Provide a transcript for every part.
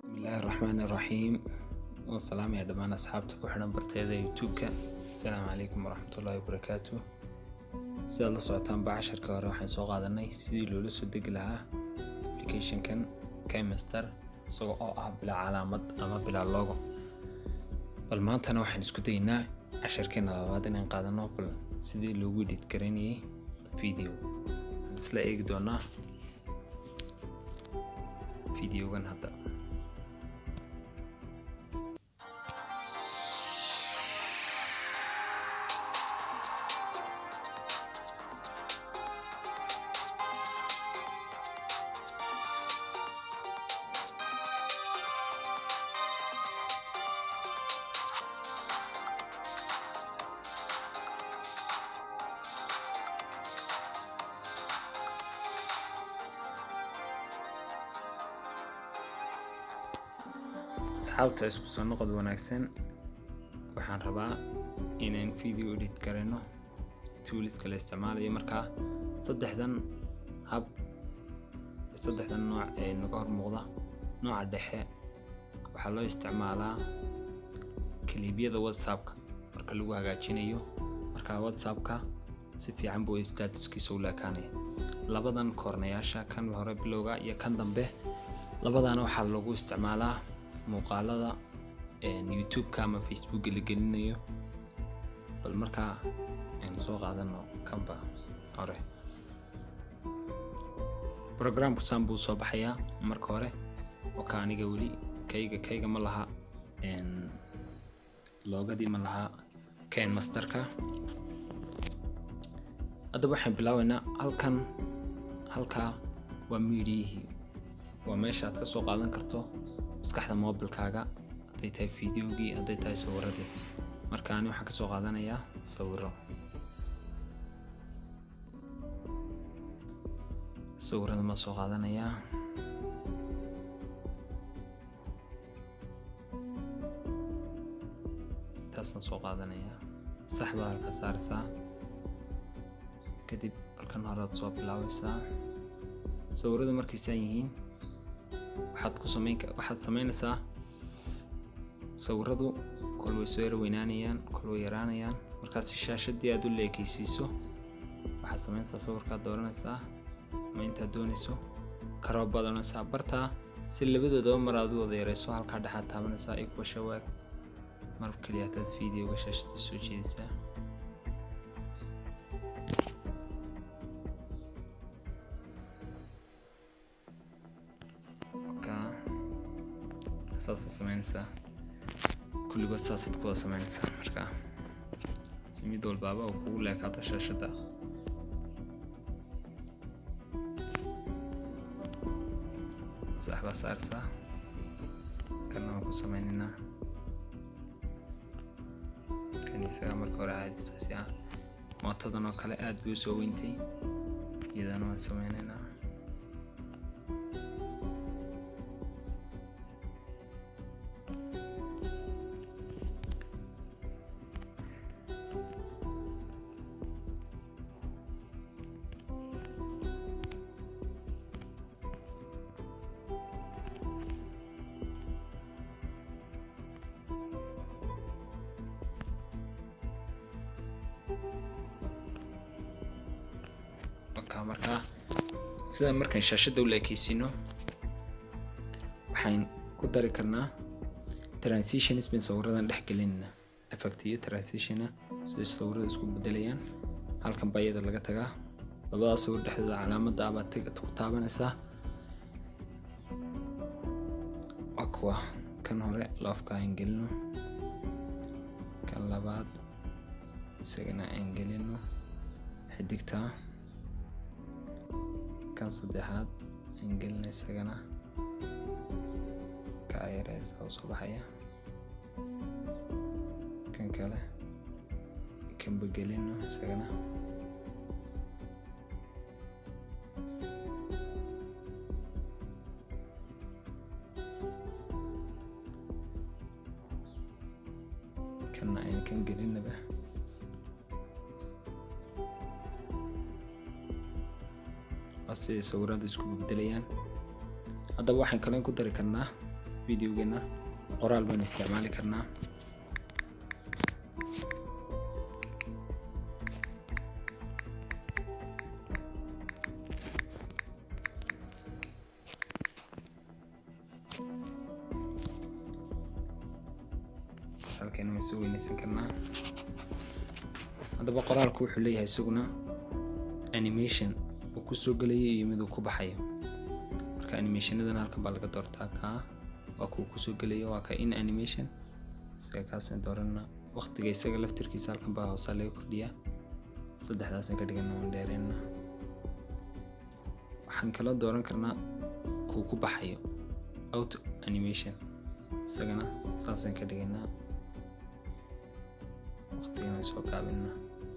bismillaahi raxmaani raxiim waan salaamaya dhammaan asxaabta ku xidhan barteeda youtube-ka asalaamu calaykum waraxmatullaahi wabarakaatu sidaad la socotaanba casharka hore waxaan soo qaadanay sidii loola soo degi lahaa applicationkan kmaster isaga oo ah bilaa calaamad ama bilaa logo bal maantana waxaan isku daynaa casharkeena labaad inaan qaadano bal sidii loogu edit garanayay video isla eegi doonaa videogan hadda asxaabta isku soo noqod wanaagsan waxaan rabaa inaan video edit garayno tooliska la isticmaalayo markaa saddexdan hab saddexdan nooc ee naga hor muuqda nooca dhexe waxaa loo isticmaalaa kaliibyada whatsappka marka lagu hagaajinayo marka whatsappka si fiican buu statuskiisa u laakaanaya labadan koornayaasha kan hore bilowga iyo kan dambe labadana waxaa lagu isticmaalaa muuqaalada youtube-ka ama facebooka la gelinayo bal markaa aynu soo qaadano kanba hore programku saan buu soo baxayaa marka hore oka aniga weli kayga kayga ma laha loogadii ma laha ken masterka haddaba waxaan bilaabaynaa halkan halkaa waa miidiyihii waa meesha aad ka soo qaadan karto maskaxda mobilkaaga hadday tahay videogii hadday tahay sawiradii marka ani waxaan ka soo qaadanayaa sawiro sawirada ma soo qaadanayaa intaasaan soo qaadanayaa sax baa halkaa saaraysaa kadib halkan horead soo bilaabaysaa sawiradu markaysaan yihiin waxaad ku samayn waxaad samaynaysaa sawiradu kol way soo yara weynaanayaan kol way yaraanayaan markaas shaashadii aad u leekaysiiso waxaad samaynaysaa sawirkaad dooranaysaa ama intaad doonayso karoo badanaysaa bartaa si labadoodaba mar aad u wada yarayso halkaa dhexaad taabanaysaa iyo kuwa shawaag mar kaliya hataad videoga shaashada soo jeedaysaa saasaad samaynaysaa kulligood saasaad kuwada samaynaysaa markaa si mid walbaaba oo kugu leekaato shaashadda sax baa saaraysaa kana waan ku samaynaynaa kan isagaa marka hore caadisaasi ah mootadan oo kale aad bay u soo weyntay iyadana waan samaynaynaa markaa sida markaan shaashadda u leekeysiino waxaan ku dari karnaa transitions bin sawiradan dhex gelinayna effect iyo transitiona sida sawirada isku bedelayaan halkan baa iyada laga tagaa labadaas sawir dhexdooda calaamadda abaad ku taabanaysaa waa kuwa kan hore loofka aan gelino kan labaad isagana aan gelino xidigtaa kan saddexaad aan gelina isagana ka ayareysa oo soo baxaya kan kale kanba gelino isagana kanna aan kan gelinaba waa siday sawirada isku bedelayaan haddaba waxaan kalen ku dari karnaa videogeena qoraal baan isticmaali karnaa qoraalkeena waan soo weyneysan karnaa haddaba qoraalku wuxuu leeyahay isaguna animation uu kusoo gelayo iyo mid uu ku baxayo marka animationadan halkan baa laga doortaa kaa waa kuwa kusoo gelayo waa ka in animation isaga kaasaan doorana waqtiga isaga laftirkiisa halkan baa hoosaa laga kordhiyaa saddexdaasaan ka dhigana waan dheereyna waxaan kala dooran karnaa kuu ku baxayo auto animation isagana saasaan ka dhigaynaa waqtigana soo gaabinaa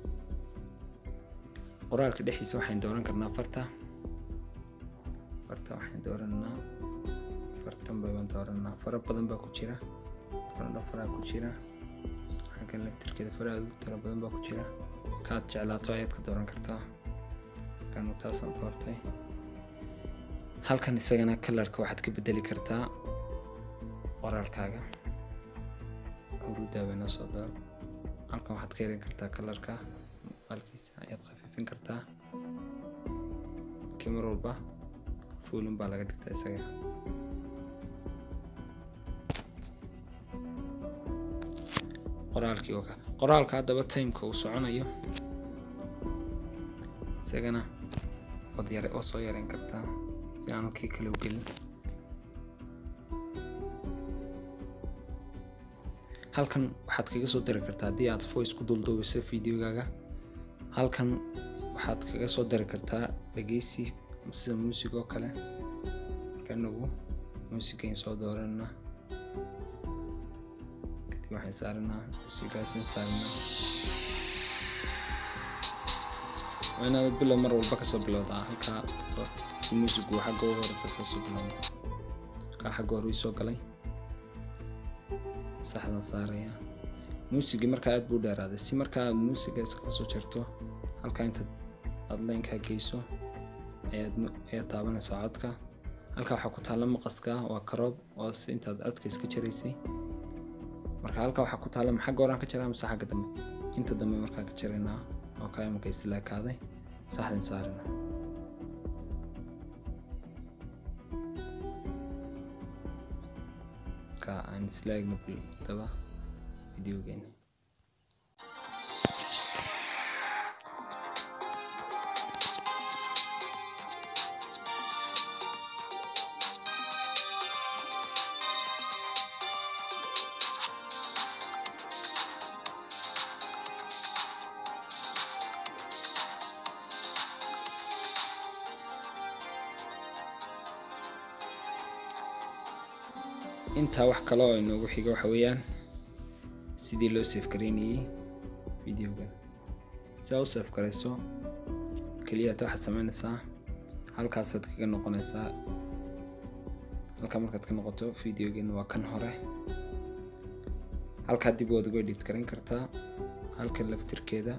qoraalka dhexdiisa waxaan dooran karnaa farta farta waxaan dooranaa fartan baan dooranaa fara badan baa ku jira farandho faraa ku jira xaggan laftirkeeda fara aad u tiro badan baa ku jira kaad jeclaato ayaad ka dooran kartaa halkan taasaan doortay halkan isagana kalarka waxaad ka bedeli kartaa qoraalkaaga huruudaa bay noo soo door halkan waxaad ka yaran kartaa kalarka muuqaalkiisa ayaad khafiifin kartaa kimar walba fuulun baa laga dhigtaa isaga qoraalkii oo ka qoraalka haddaba timeka uu soconayo isagana waad yare oo soo yareyn kartaa si aanu kii kale u gelin halkan waxaad kaga soo dari kartaa haddii aad voice ku dulduubiso videogaaga halkan waxaad kaga soo dari kartaa dhegeysi sida muusig oo kale marka inagu muusigayn soo dooranna kadib waxaan saaranaa muusigaasin saaranaa waa inaad bilow mar walba kasoo bilowdaa halkaa si muusigu xagga ugu horeysa kasoo bilowda halkaa xagga hore soo galay saxdan saaraya muusigii markaa aad buu dheeraaday si markaa aad muusiga iskala soo jarto halkaa intaad aada laynkaa geyso ayaad ayaad taabanaysaa codka halkaa waxaa ku taalla maqaska waa karoob oo si intaad codka iska jaraysay marka halkaa waxaa ku taalla maxagga horaan ka jaraa mise xagga dambe inta dambe markaa ka jaraynaa oo kaa imaka islaakaaday saxdan saarina ka aan islaagna daba videogeena intaa wax kale oo inoogu xiga waxa weeyaan sidii loo safe garaynayey videogan si aa u safe garayso keliyaata waxaad sameynaysaa halkaasaad kaga noqonaysaa halkaa markaad ka noqoto videogan waa kan hore halkaa dib waad uga edit garayn kartaa halkan laftirkeeda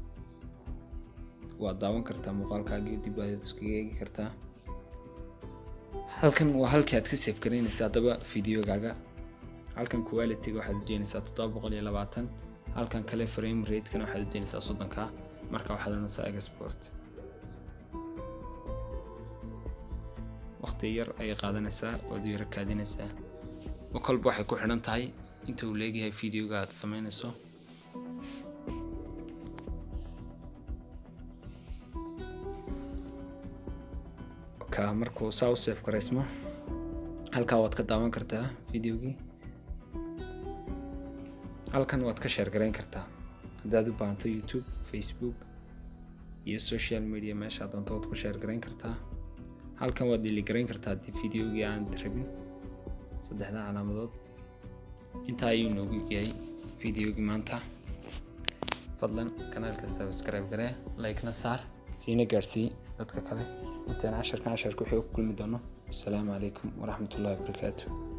waad daawan kartaa muuqaalkaagii dib aad iskaga eegi kartaa halkan waa halkii aad ka safe garaynaysa haddaba videogaaga halkan qualityga waxaad ujeynaysaa toddoba boqol iyo labaatan halkan kale frame ratekana waxaad ujeynaysaa soddonka marka waxaad oranaysaa export waqti yar ayay qaadanaysaa waad yara kaadinaysaa oo kolba waxay ku xidhan tahay inta uu leegyahay videoga aad sameynayso ka markuu saa u safe garaysmo halkaa waad ka daawan kartaa videogii halkan waad ka sheer garayn kartaa haddaad u baahanto youtube facebook iyo social media meesha doonto waad ku sheer garayn kartaa halkan waad dhili garayn kartaa haddii videogii aan rabin saddexda calaamadood intaa ayuu noogu yahay videogii maanta fadlan kanaalka subscribe garee like-na saar siina gaadsii dadka kale intaan casharkan casharka wixii ku kulmi doono asalaamu calaykum waraxmatullahi wabarakaatu